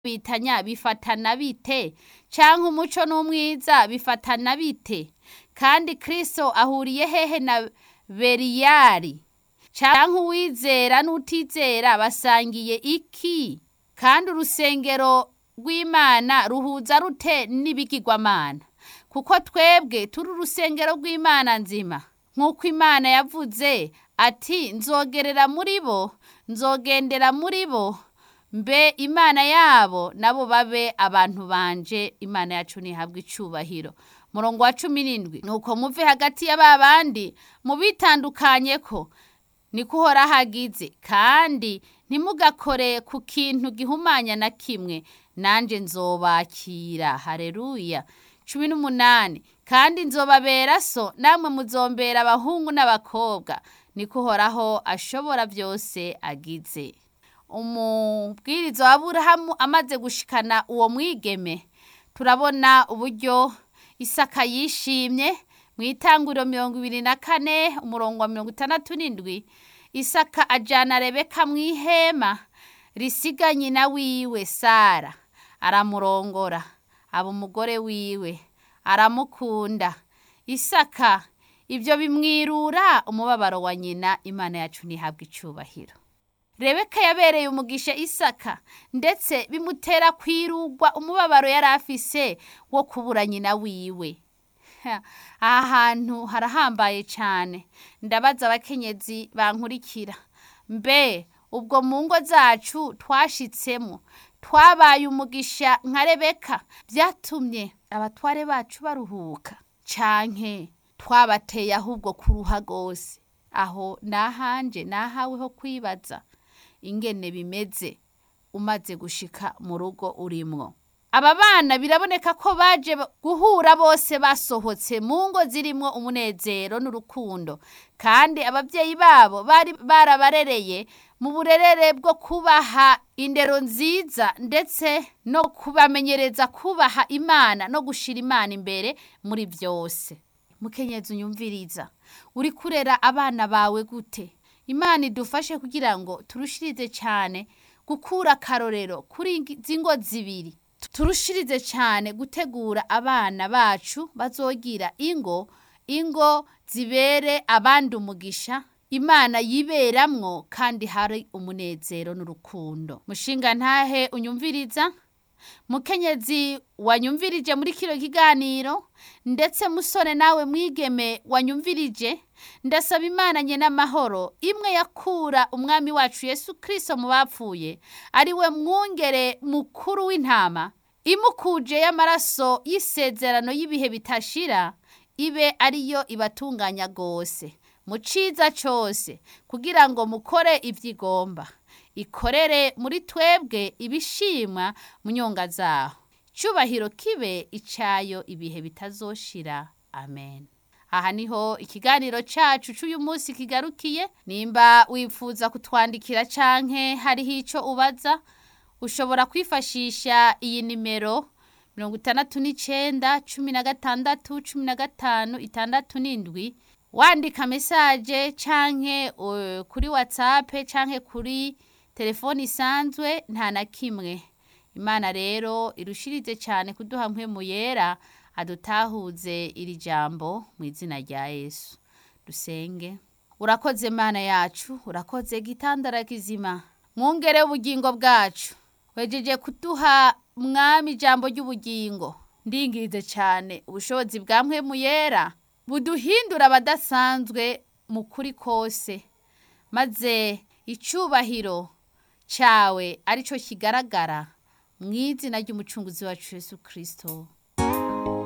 bitanya bifatana bite canke umuco n'umwiza bifatana bite kandi kristo ahuriye hehe na beriyari canke uwizera n'utizera basangiye iki kandi urusengero rw'imana ruhuza rute n'ibigirwamana kuko twebwe turi urusengero rw'imana nzima nk'uko imana yavuze ati nzogerera muri bo nzogendera muri bo mbe imana yabo nabo babe abantu banje imana yacu ntihabwe icubahiro murongo wa cumi n'indwi nuko muve hagati ya ba bandi mubitandukanye ko niko uhora hagize kandi ntimugakore ku kintu gihumanya na kimwe nanjye nzobakira hareruya cumi n'umunani kandi nzobabera so namwe muzombera abahungu n'abakobwa niko uhoraho ashobora byose agize umubwiriza wa burahamu amaze gushikana uwo mwigeme turabona uburyo isaka yishimye mu itanguriro mirongo ibiri na kane umurongo wa mirongo itandatu n'indwi isaka ajyana rebeka mu ihema risiga nyina wiwe sara aramurongora aba umugore wiwe aramukunda isaka ibyo bimwirura umubabaro wa nyina imana yacu ntihabwe icyubahiro rebeka yabereye umugisha isaka ndetse bimutera kwirugwa umubabaro yari afise wo kubura nyina wiwe aha hantu harahambaye cyane ndabaza abakenyezi bankurikira mbe ubwo mu ngo zacu twashitsemo twabaye umugisha nka rebeka byatumye abatware bacu baruhuka canke twabateye ahubwo kuruha rwose aho nahanje nahawe ho kwibaza ingene bimeze umaze gushika mu rugo urimwo aba bana biraboneka ko baje guhura bose basohotse mu ngo zirimwo umunezero n'urukundo kandi ababyeyi babo bari barabarereye mu burerere bwo kubaha indero nziza ndetse no kubamenyereza kubaha imana no gushira imana imbere muri byose mukenyezi unyumviriza uri kurera abana bawe gute imana idufashe kugira ngo turushirize cyane gukura akarorero kuri izi ngo zibiri turushirize cyane gutegura abana bacu bazogira ingo ingo zibere abandi umugisha imana yiberamwo kandi hari umunezero n'urukundo mushinga ntahe unyumviriza mukenyezi wanyumvirije muri kino kiganiro ndetse musore nawe mwigeme wanyumvirije ndasaba imana nye n'amahoro imwe yakura umwami wacu yesu kirisito mu bapfuye ari we mwungere mukuru w'intama imukuje y'amaraso y'isezerano y'ibihe bitashira ibe ariyo ibatunganya rwose mu ciza cyose kugira ngo mukore ibyo igomba ikorere muri twebwe ibishimwa mu nyonga zaho cyubahiro kibe icyayo ibihe bitazoshira amen aha niho ikiganiro cyacu cy'uyu munsi kigarukiye nimba wifuza kutwandikira canke hariho icyo ubaza ushobora kwifashisha iyi nimero mirongo itandatu n'icyenda cumi na gatandatu cumi na gatanu itandatu n'indwi wandika mesaje canke uh, kuri whatsapp canke kuri telefoni isanzwe nta na kimwe imana rero irushirize cyane kuduha mpemu yera adutahuze iri jambo mu izina rya yesu dusenge urakoze mana yacu urakoze gitandara kizima mwungere ubugingo bwacu wejeje kuduha mwami ijambo ry'ubugingo ndingize cyane ubushobozi bwa mpemu yera buduhindura abadasanzwe mu kuri kose maze icyubahiro cyawe aricyo kigaragara mu izina ry'umucunguzi wacu Yesu kirisito